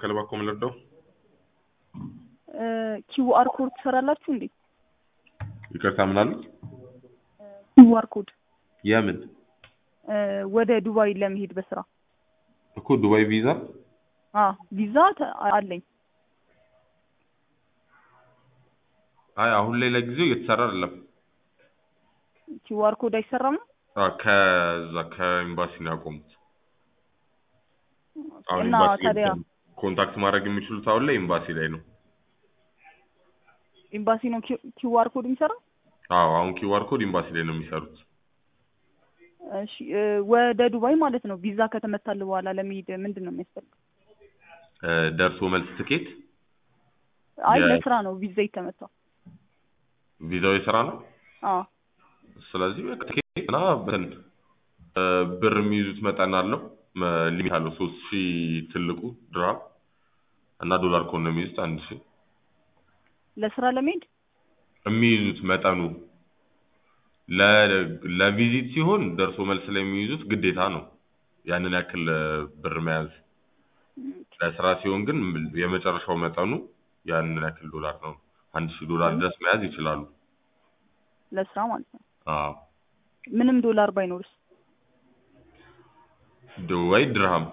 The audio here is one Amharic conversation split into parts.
ከልባ እኮ የምንረዳው ኪውአር ኮድ ትሰራላችሁ እንዴ? ይቅርታ ምን አሉ? ኪውአር ኮድ የምን ወደ ዱባይ ለመሄድ በስራ እኮ ዱባይ ቪዛ አ ቪዛ ተ- አለኝ። አይ አሁን ላይ ለጊዜው እየተሰራ አይደለም። ኪውአር ኮድ አይሰራም ነው? አ ከዛ ከኤምባሲ ነው ያቆሙት። አሁን እና ኤምባሲ ላይ ታዲያ ኮንታክት ማድረግ የሚችሉት አሁን ላይ ኤምባሲ ላይ ነው። ኤምባሲ ነው ኪውአር ኮድ የሚሰራው? አዎ አሁን ኪዋር ኮድ ኤምባሲ ላይ ነው የሚሰሩት። እሺ እ፣ ወደ ዱባይ ማለት ነው ቪዛ ከተመታል በኋላ ለመሄድ ምንድን ነው የሚያስፈልገው? እ፣ ደርሶ መልስ ትኬት አይ የ- ለስራ ነው ቪዛ የተመታው። ቪዛው የስራ ነው። አ ስለዚህ በቃ ትኬት እና እንትን እ፣ ብር የሚይዙት መጠን አለው መ- ሊሚት አለው ሶስት ሺህ ትልቁ ድራም እና ዶላር ከሆነ የሚይዙት አንድ ሺህ ለስራ ለመሄድ የሚይዙት መጠኑ ለ- ለቪዚት ሲሆን ደርሶ መልስ ላይ የሚይዙት ግዴታ ነው ያንን ያክል እ፣ ብር መያዝ። ለስራ ሲሆን ግን የመጨረሻው መጠኑ ያንን ያክል ዶላር ነው። አንድ ሺህ ዶላር ድረስ መያዝ ይችላሉ። ለስራ ማለት ነው። አዎ ምንም ዶላር ባይኖርስ? ድ- ወይ ድርሃም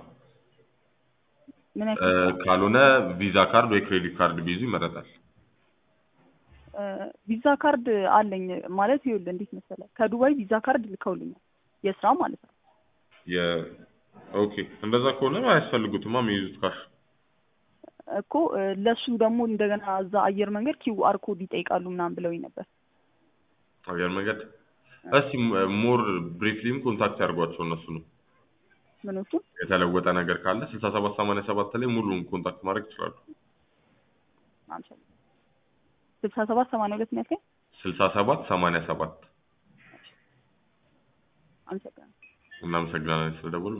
ምን እ፣ ያክል ካልሆነ ቪዛ ካርድ ወይ ክሬዲት ካርድ ቢይዙ ይመረጣል። እ፣ ቪዛ ካርድ አለኝ ማለት ይኸውልህ፣ እንዴት መሰለህ ከዱባይ ቪዛ ካርድ ልከውልኛል የስራ ማለት ነው። የ ኦኬ እንደዛ ከሆነ አያስፈልጉትማ የሚይዙት ካሽ እኮ እ፣ ለሱ ደግሞ እንደገና እዛ አየር መንገድ ኪውአር ኮድ ይጠይቃሉ ምናምን ብለውኝ ነበር። አየር መንገድ እስቲ ሞር ብሪፍሊም ኮንታክት ያድርጓቸው እነሱ ነው ምኖቹ የተለወጠ ነገር ካለ ስልሳ ሰባት ሰማንያ ሰባት ላይ ሙሉን ኮንታክት ማድረግ ይችላሉ። አምሳል ስልሳ ሰባት ሰማንያ ሁለት ነው ያልከኝ? ስልሳ ሰባት ሰማንያ ሰባት አመሰግናለሁ። እናመሰግናለን ስለደወሉ።